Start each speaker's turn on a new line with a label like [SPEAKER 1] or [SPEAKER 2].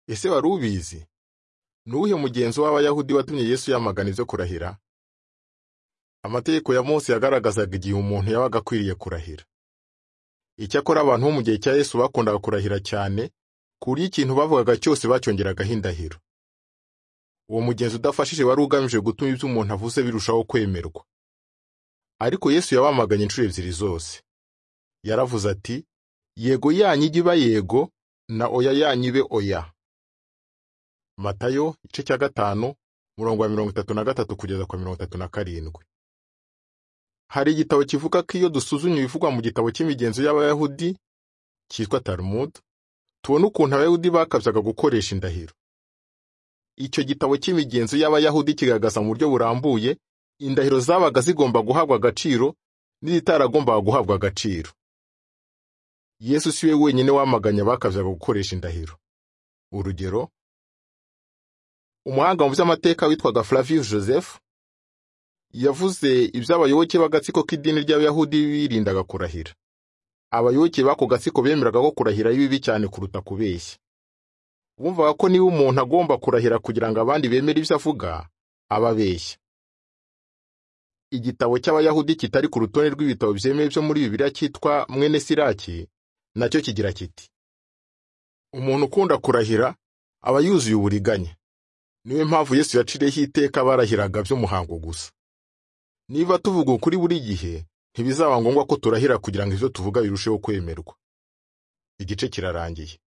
[SPEAKER 1] Ese wari ubizi? Ni uwuhe mugenzo w'Abayahudi watumye Yesu yamagana ibyo kurahira? Amategeko ya Mose yagaragazaga igihe umuntu yabaga akwiriye kurahira. Icyakora abantu bo mu gihe cya Yesu bakundaga kurahira cyane, ku buryo ikintu bavugaga cyose bacyongeragaho indahiro. Uwo mugenzo udafashije wari ugamije gutuma ibyo umuntu avuze birushaho kwemerwa. Ariko Yesu yabamaganye inshuro ebyiri zose. Yaravuze ati, Yego yanyu ijye iba yego, na oya yanyu ibe oya. Matayo, igice cya gatanu, umurongo wa mirongo itatu na gatatu kugeza kwa mirongo itatu na karindwi. Hari igitabo kivuga ko iyo dusuzumye ibivugwa mu gitabo cy'imigenzo y'Abayahudi, cyitwa Talmud, tubona ukuntu Abayahudi bakabyaga gukoresha indahiro. Icyo gitabo cy'imigenzo y'Abayahudi kigaragaza mu buryo burambuye indahiro zabaga zigomba guhabwa agaciro n'izitaragombaga guhabwa agaciro. Yesu si we wenyine wamaganye abakabyaga gukoresha indahiro. Urugero, umuhanga mu by'amateka witwaga Flavius Joseph yavuze iby'abayoboke b'agatsiko k'idini ry'Abayahudi birindaga kurahira. Abayoboke b'ako gatsiko bemeraga ko kurahira ari bibi cyane kuruta kubeshya. Bumvaga ko niba umuntu agomba kurahira kugira ngo abandi bemere ibyo avuga, aba abeshya. Igitabo cy'Abayahudi kitari ku rutonde rw'ibitabo byemewe byo muri Bibiliya cyitwa Mwene Siraki, nacyo kigira kiti: Umuntu ukunda kurahira aba yuzuye uburiganya. Niyo mpamvu Yesu yaciriyeho iteka barahiraga by'umuhango gusa. Niba tuvuga ukuri buri gihe, ntibizaba ngombwa ko turahira kugira ngo ibyo tuvuga birusheho kwemerwa. Igice kirarangiye.